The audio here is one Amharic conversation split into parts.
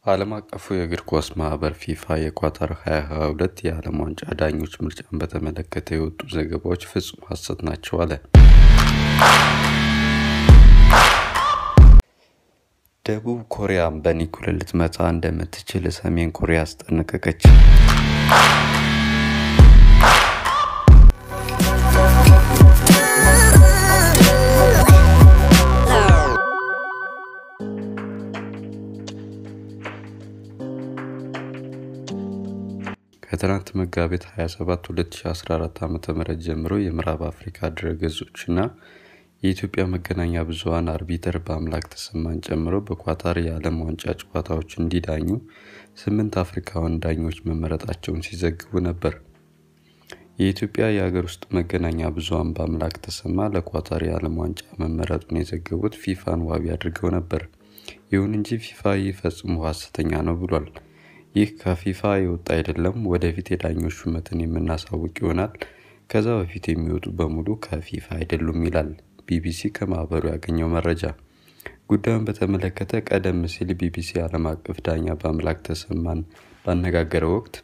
ዓለም አቀፉ የእግር ኳስ ማህበር ፊፋ የኳታር 2022 የዓለም ዋንጫ ዳኞች ምርጫን በተመለከተ የወጡ ዘገባዎች ፍጹም ሐሰት ናቸው አለ። ደቡብ ኮሪያም በኒኩሌር ልትመታ እንደምትችል ሰሜን ኮሪያ አስጠነቀቀች። ከትናንት መጋቢት 27 2014 ዓ ም ጀምሮ የምዕራብ አፍሪካ ድረገጾችና የኢትዮጵያ መገናኛ ብዙኃን አርቢተር በአምላክ ተሰማን ጨምሮ በኳታር የዓለም ዋንጫ ጨዋታዎች እንዲዳኙ ስምንት አፍሪካውያን ዳኞች መመረጣቸውን ሲዘግቡ ነበር። የኢትዮጵያ የሀገር ውስጥ መገናኛ ብዙኃን በአምላክ ተሰማ ለኳታር የዓለም ዋንጫ መመረጡን የዘገቡት ፊፋን ዋቢ አድርገው ነበር። ይሁን እንጂ ፊፋ ይህ ፈጽሞ ሐሰተኛ ነው ብሏል። ይህ ከፊፋ የወጣ አይደለም፣ ወደፊት የዳኞች ሹመትን የምናሳውቅ ይሆናል። ከዛ በፊት የሚወጡ በሙሉ ከፊፋ አይደሉም ይላል ቢቢሲ ከማህበሩ ያገኘው መረጃ። ጉዳዩን በተመለከተ ቀደም ሲል ቢቢሲ ዓለም አቀፍ ዳኛ በአምላክ ተሰማን ባነጋገረው ወቅት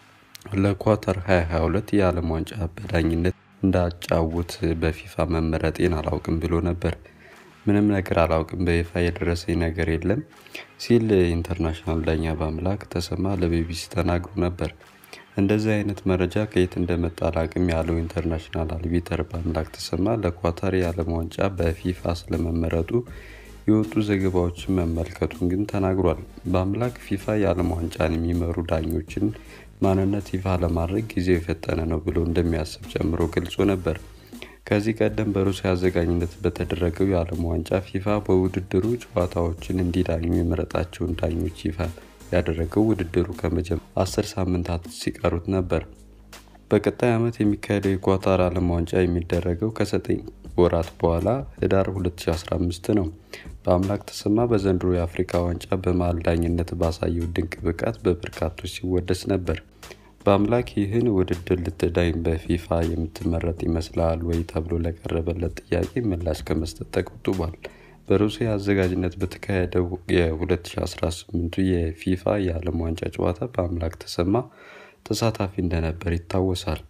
ለኳታር 2022 የዓለም ዋንጫ በዳኝነት እንዳጫውት በፊፋ መመረጤን አላውቅም ብሎ ነበር። ምንም ነገር አላውቅም፣ በይፋ የደረሰኝ ነገር የለም ሲል ኢንተርናሽናል ዳኛ በአምላክ ተሰማ ለቢቢሲ ተናግሮ ነበር። እንደዚህ አይነት መረጃ ከየት እንደመጣ አላውቅም ያለው ኢንተርናሽናል አልቢተር በአምላክ ተሰማ ለኳታር የዓለም ዋንጫ በፊፋ ስለመመረጡ የወጡ ዘገባዎችን መመልከቱን ግን ተናግሯል። በአምላክ ፊፋ የዓለም ዋንጫን የሚመሩ ዳኞችን ማንነት ይፋ ለማድረግ ጊዜው የፈጠነ ነው ብሎ እንደሚያስብ ጨምሮ ገልጾ ነበር። ከዚህ ቀደም በሩሲያ አዘጋጅነት በተደረገው የዓለም ዋንጫ ፊፋ በውድድሩ ጨዋታዎችን እንዲዳኙ የመረጣቸውን ዳኞች ይፋ ያደረገው ውድድሩ ከመጀመር አስር ሳምንታት ሲቀሩት ነበር። በቀጣይ ዓመት የሚካሄደው የኳታር ዓለም ዋንጫ የሚደረገው ከዘጠኝ ወራት በኋላ ህዳር 2015 ነው። በአምላክ ተሰማ በዘንድሮ የአፍሪካ ዋንጫ በመሃል ዳኝነት ባሳየው ድንቅ ብቃት በበርካቶች ሲወደስ ነበር። በአምላክ ይህን ውድድር ልትዳኝ በፊፋ የምትመረጥ ይመስላል ወይ ተብሎ ለቀረበለት ጥያቄ ምላሽ ከመስጠት ተቆጥቧል። በሩሲያ አዘጋጅነት በተካሄደው የ2018 የፊፋ የዓለም ዋንጫ ጨዋታ በአምላክ ተሰማ ተሳታፊ እንደነበር ይታወሳል።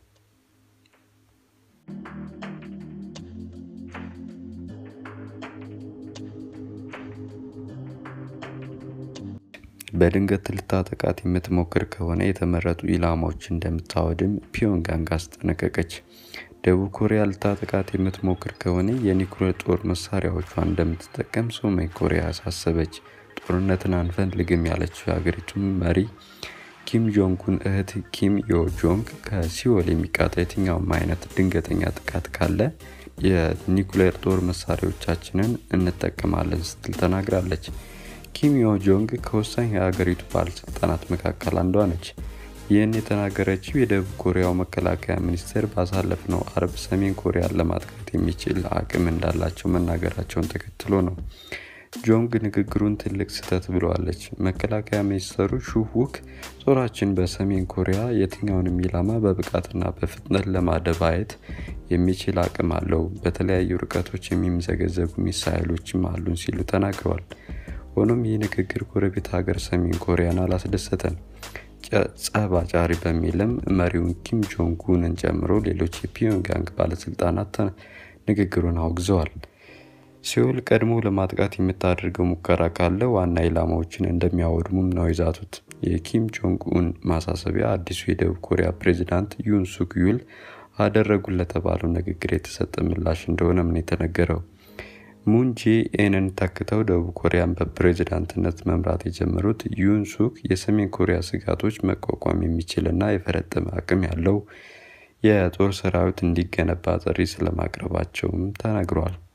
በድንገት ልታጠቃት የምትሞክር ከሆነ የተመረጡ ኢላማዎች እንደምታወድም ፒዮንጋንግ አስጠነቀቀች። ደቡብ ኮሪያ ልታጠቃት የምትሞክር ከሆነ የኒኩሌር ጦር መሳሪያዎቿን እንደምትጠቀም ሰሜን ኮሪያ አሳሰበች። ጦርነትን አንፈልግም ያለችው የሀገሪቱ መሪ ኪም ጆንጉን እህት ኪም ዮ ጆንግ ከሲኦል የሚቃጣ የትኛውም አይነት ድንገተኛ ጥቃት ካለ የኒኩሌር ጦር መሳሪያዎቻችንን እንጠቀማለን ስትል ተናግራለች። ኪም ዮ ጆንግ ከወሳኝ የሀገሪቱ ባለስልጣናት መካከል አንዷ ነች። ይህን የተናገረችው የደቡብ ኮሪያው መከላከያ ሚኒስቴር ባሳለፍነው አርብ ሰሜን ኮሪያን ለማጥቃት የሚችል አቅም እንዳላቸው መናገራቸውን ተከትሎ ነው። ጆንግ ንግግሩን ትልቅ ስህተት ብለዋለች። መከላከያ ሚኒስትሩ ሹሁክ ጦራችን በሰሜን ኮሪያ የትኛውንም ኢላማ በብቃትና በፍጥነት ለማደባየት የሚችል አቅም አለው፣ በተለያዩ ርቀቶች የሚምዘገዘጉ ሚሳይሎችም አሉን ሲሉ ተናግረዋል። ሆኖም ይህ ንግግር ጎረቤት ሀገር ሰሜን ኮሪያን አላስደሰተም። ጸብ አጫሪ በሚልም መሪውን ኪም ጆንጉንን ጨምሮ ሌሎች የፒዮንጋንግ ባለስልጣናት ንግግሩን አውግዘዋል። ሲኦል ቀድሞ ለማጥቃት የምታደርገው ሙከራ ካለ ዋና ኢላማዎችን እንደሚያወድሙም ነው የዛቱት። የኪም ጆንግ ኡን ማሳሰቢያ አዲሱ የደቡብ ኮሪያ ፕሬዚዳንት ዩን ሱክ ዩል አደረጉ ለተባለው ንግግር የተሰጠ ምላሽ እንደሆነም ነው የተነገረው። ሙን ጄኤንን ተክተው ደቡብ ኮሪያን በፕሬዝዳንትነት መምራት የጀመሩት ዩን ሱክ የሰሜን ኮሪያ ስጋቶች መቋቋም የሚችልና የፈረጠመ አቅም ያለው የጦር ሰራዊት እንዲገነባ ጥሪ ስለማቅረባቸውም ተናግረዋል።